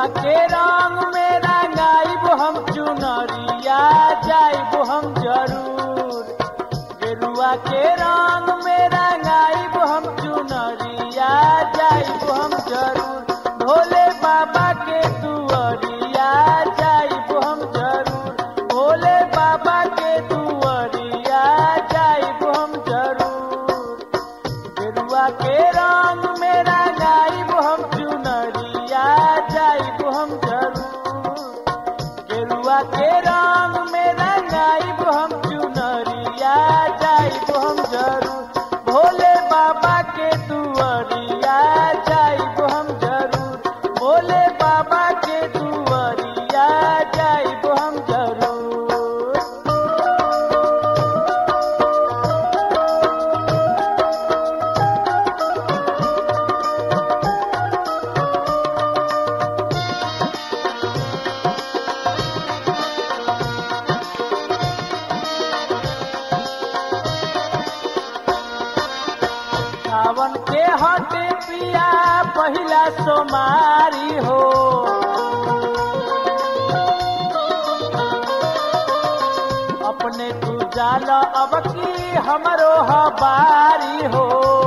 गेरुआ के रंग में रंगाइब हम चुनरिया जाइब हम जरूर गेरुआ के रंग में रंगाइब हम चुनरिया जाइब हम जरूर भोले बाबा के दुआरिया जाइब हम जरूर भोले बाबा के दुआरिया जाइब हम जरूर गेरुआ के रंग में रंगाइब हम चुनरिया जाइब हम जरूर गेरुआ के रंग में रंगाइब हम चुनरिया जाइब हम जरूर भोले बाबा के दुआरिया जाइब हम जरूर भोले बाबा के दुआरिया जाइब हम जरूर सावन के हटे पिया पहिला सोमारी हो अपने तू जाल अब की हमरो हबारी हो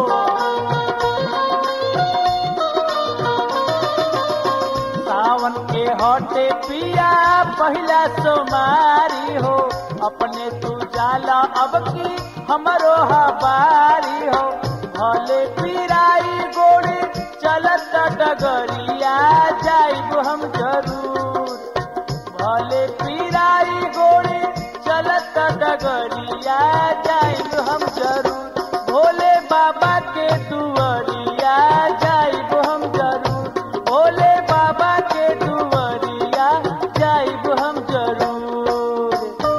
सावन के हटे पिया पहिला सोमारी हो अपने तू जाला अब की हमरो हबारी हो भले पिराई गोड़ी चलत डगरिया जाइब हम जरूर भले पिराई गोड़ी चलत डगरिया जाइब हम जरूर भोले बाबा के दुआरिया जाइब हम जरूर भोले बाबा के दुआरिया जाइब हम जरूर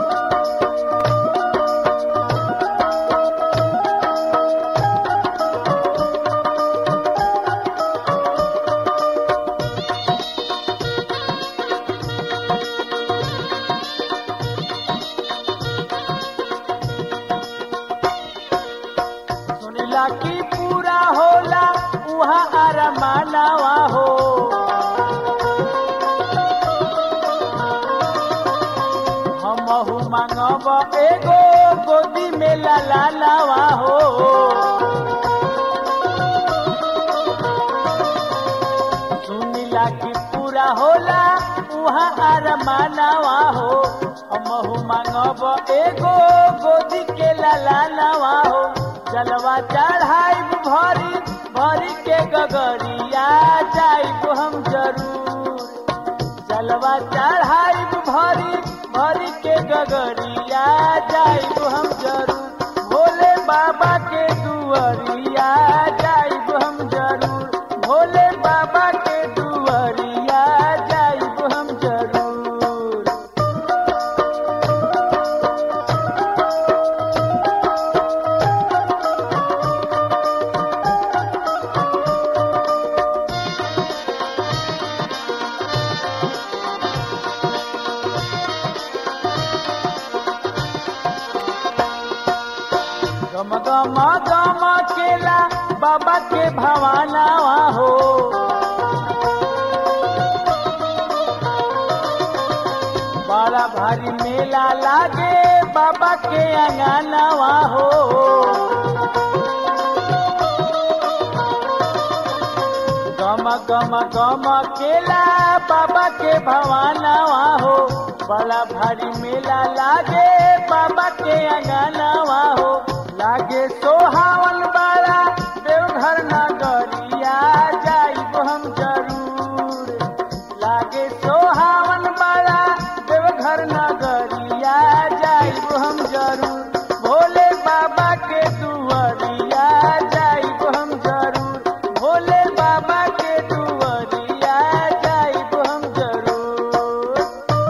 सुनिला की पूरा होला उहाँ अरमानवा हो हमहु मांगब एगो गोदी में लालावा हो सुनिला की पूरा होला उहाँ अरमानवा हो हमहु मांगब एगो गोदी के लालावा हो जलवा चढ़ाइब भरी भरी के गगरिया जाइब हम जरूर जलवा चढ़ाइब भरी भरी के गगरिया जाइब हम जरूर भोले बाबा के दुआरिया जाइब हम जरूर भोले बाबा के दुआरिया जाइब हम जरूर गम गम गम केला बाबा के भवानावा हो बड़ा भारी मेला लागे बाबा के अंगनावा हो गम गम गम केला बाबा के भवानावा हो बड़ा भारी मेला लागे बाबा के अंगनावा हो लागे सोहावन बड़ा देवघर नगरिया जाइब हम जरूर लागे सोहावन बड़ा देवघर नगरिया जाइब हम जरूर भोले बाबा के दुआरिया जाइब हम जरूर भोले बाबा के दुआरिया जाइब हम जरूर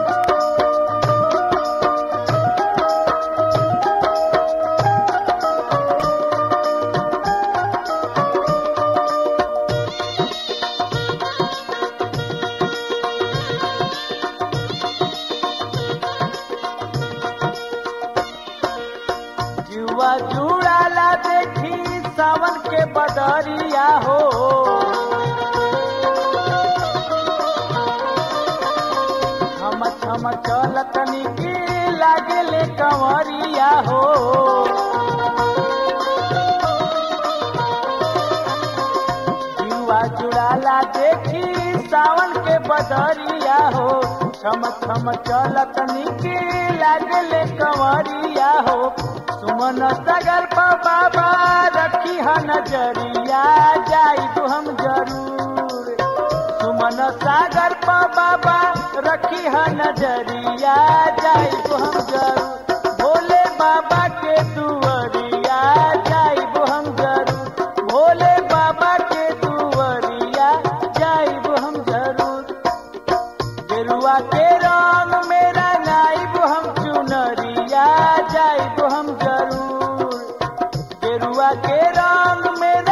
जुआ जुड़ाला देखी सावन के बदरिया हो थम चलत निकी लागेले कंवरिया हो युवा जुड़ाला देखी सावन के बदरिया हो थम थम चलत निकी लागेले कंवरिया हो सुमन सगर पर बाबा रखी ह नजरिया जाई तो हम जरूर सुमन सागर पर बाबा रखी ह नजरिया जाई तो हम जरूर भोले बाबा के दुआरिया जाई तो हम जरूर भोले बाबा के दुआरिया जाई तो हम जरूर गेरुआ के रंग मेरा नाइब हम चुनरिया जाइब हम जरूर गेरुआ के रंग में